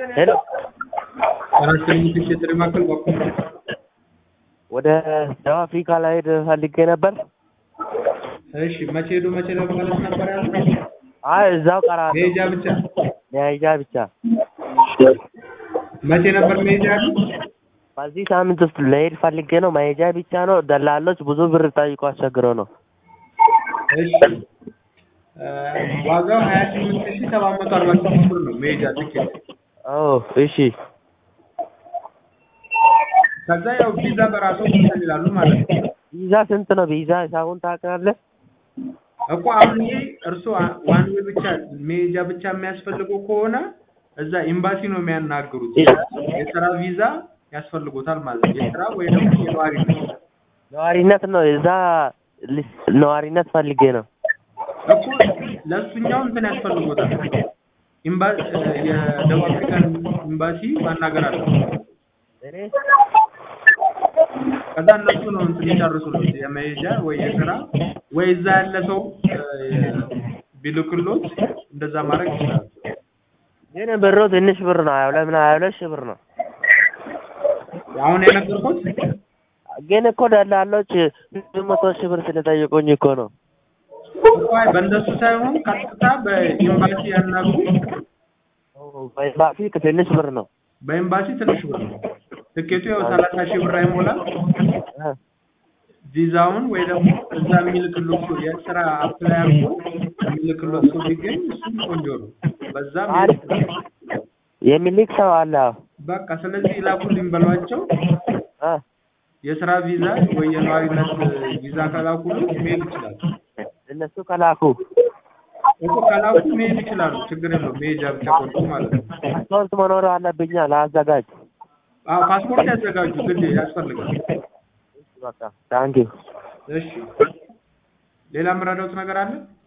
ሄሎ አራተኛ ትኬት ማዕከል በኩል ወደ ደቡብ አፍሪካ ልሄድ ፈልጌ ነበር። እሺ መቼ ሄዶ መቼ ለመመለስ ነበር ያሉት? አይ እዛው ቀራለሁ። መሄጃ ብቻ መሄጃ ብቻ። መቼ ነበር መሄጃ ያሉት? በዚህ ሳምንት ውስጥ ልሄድ ፈልጌ ነው። መሄጃ ብቻ ነው። ደላሎች ብዙ ብር ጠይቆ አስቸግረው ነው። እሺ እ ዋጋው ሀያ ስምንት ሺህ ሰባት መቶ አርባ ስድስት ብር ነው መሄጃ ትኬት። አዎ እሺ። ከዛ ያው ቪዛ በራሱ እንትን ይላሉ ማለት ነው ቪዛ ስንት ነው? ቪዛ ሂሳቡን ታውቃለህ? እኮ አሁን ይሄ እርስዎ ዋን ዌይ ብቻ መሄጃ ብቻ የሚያስፈልገው ከሆነ እዛ ኤምባሲ ነው የሚያናግሩት። የስራ ቪዛ ያስፈልጎታል ማለት ነው። የስራ ወይ ደግሞ የነዋሪነት ነዋሪነት ነው። እዛ ሊስ- ነዋሪነት ፈልጌ ነው። እኮ ለእሱኛው እንትን ያስፈልጎታል። ኤምባ- እ የደቡብ አፍሪካን ኤምባሲ ማናገር አለ። እኔ ከዛ እነሱ ነው እንትን ይጨርሱለት የመሄጃ ወይ የስራ ወይ እዛ ያለ ሰው እ ቢልክሎት እንደዛ ማድረግ ይችላል። ግን ብሩ ትንሽ ብር ነው። ሀያ ሁለት ምን ሀያ ሁለት ሺህ ብር ነው። አሁን የነገርኩት ግን እኮ ደላሎች ስምንት መቶ ሺህ ብር ስለጠየቁኝ እኮ ነው። እኮ አይ በእንደሱ ሳይሆን ቀጥታ በኤምባሲ ያናግሩ። በኤምባሲ ትንሽ ብር ነው። በኤምባሲ ትንሽ ብር ነው። ትኬቱ ያው ሰላሳ ሺህ ብር አይሞላ። እ ቪዛውን ወይ ደግሞ እዛ የሚልክሎት ሰው የስራ አፕላይ አድርጎ የሚልክሎት ሰው ቢገኝ እሱም ቆንጆ ነው። በዛም አሪፍ የሚልክ ሰው አለ። አዎ። በቃ ስለዚህ ይላኩልኝ በሏቸው። እ የስራ ቪዛ ወይ የነዋሪነት ቪዛ ከላኩልኝ መሄድ ይችላሉ። እነሱ ከላኩ እኮ ከላኩ መሄድ ይችላሉ። ችግር የለውም። መሄጃ ብቻ ቆርጦ ማለት ነው። ፓስፖርት መኖር አለብኛ ለአዘጋጅ። አዎ ፓስፖርት ያዘጋጁ ግድ ያስፈልጋል። በቃ ታንኪዩ እሺ ሌላ የምረዳውት ነገር አለ?